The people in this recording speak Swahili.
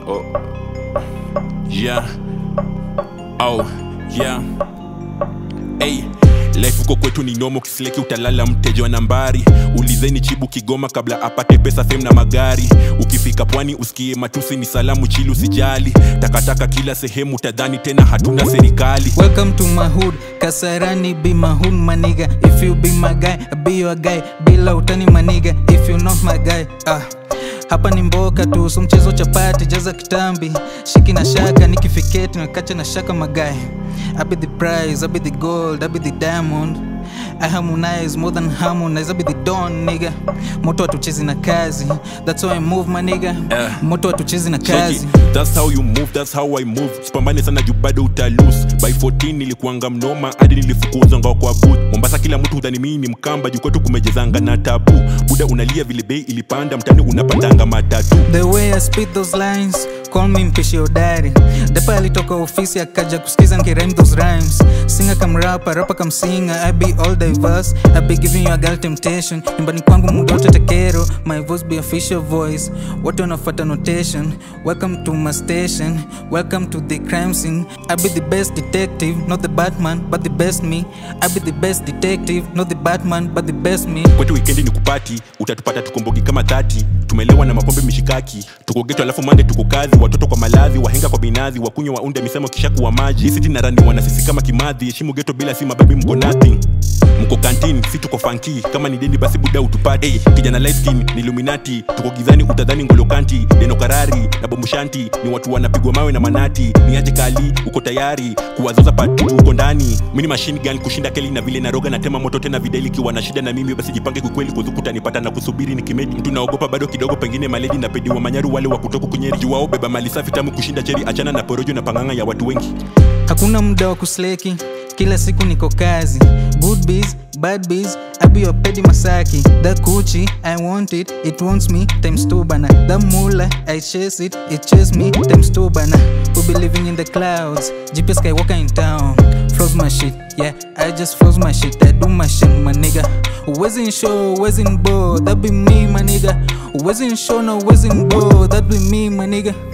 Oh. Yeah. Oh. Yeah. Hey. Life huko kwetu ni nomo kisileki utalala mteja wa nambari ulizeni chibu kigoma kabla apate pesa fem na magari ukifika pwani usikie matusi ni salamu chili usijali takataka kila sehemu tadhani tena hatuna serikali Welcome to my hood, Kasarani be my hood my nigga If you be my guy, I be your guy Bila utani my nigga, if you not my guy ah. Hapa ni mboka tu, so mchezo chapati, jaza kitambi Shiki na shaka, nikifiketi, nakacha na shaka magai I be the prize, I be the gold, I be the diamond I harmonize more than harmonize, I be the don nigga Moto hatuchezi na kazi, that's how I move my nigga Yeah. Moto hatuchezi na Cheki, kazi that's how you move, that's how I move sipambane sana juu bado utalose by 14 nilikuanga mnoma hadi nilifukuzanga kwa booth mombasa kila mtu udhani mii ni mkamba juu kwetu kumejezanga na tabu buda unalia vile bei ilipanda mtani unapatanga matatu The way I spit those lines Call me mpishi hodari Depa alitoka ofisi akaja kusikiza nkirime those rhymes Singer kam rapper, rapper kam singer I be all diverse I be giving you a girl temptation Nyumbani kwangu mdote tekero My voice be official voice Watu wanafuata notation Welcome to my station Welcome to the crime scene I be the best detective Not the Batman but the best me I be the best detective Not the Batman but the best me kwetu wikendi ni kupati utatupata tukombogi kama dhati tumelewa na mapombe mishikaki tuko geto alafu mande tuko kazi watoto kwa malazi wahenga kwa binazi wakunywa waunde misemo kisha kuwa maji siti na rani wana sisi kama kimadhi heshimu geto bila si mababi mko nothing mko kantin si tuko fanki kama ni deni basi buda utupate hey, kijana light skin ni illuminati tuko gizani utadhani ngolokanti deno karari na bomushanti ni watu wanapigwa mawe na manati ni aje kali uko tayari kuwazoza patu uko ndani mini machine gun kushinda keli na vile naroga na tema moto tena videli kiwa na shida na mimi basi jipange kukweli kuzukuta nipata na kusubiri nikimedi mtu naogopa bado kidogo pengine maledi na pedi wa manyaru wale wa kutoka kunyeri juu wao beba mali safi tamu kushinda cheri achana na porojo na panganga ya watu wengi hakuna muda wa kusleki kila siku niko kazi good biz bad biz I be your pedi masaki the kuchi i want it it wants me times two bana the mula i chase it it chase me times two bana we be living in the clouds gps skywalker in town froze my shit yeah i just froze my shit i do my shit my nigga wasn't show wasn't bow that be me my nigga wasn't show no wasn't bow that be me my nigga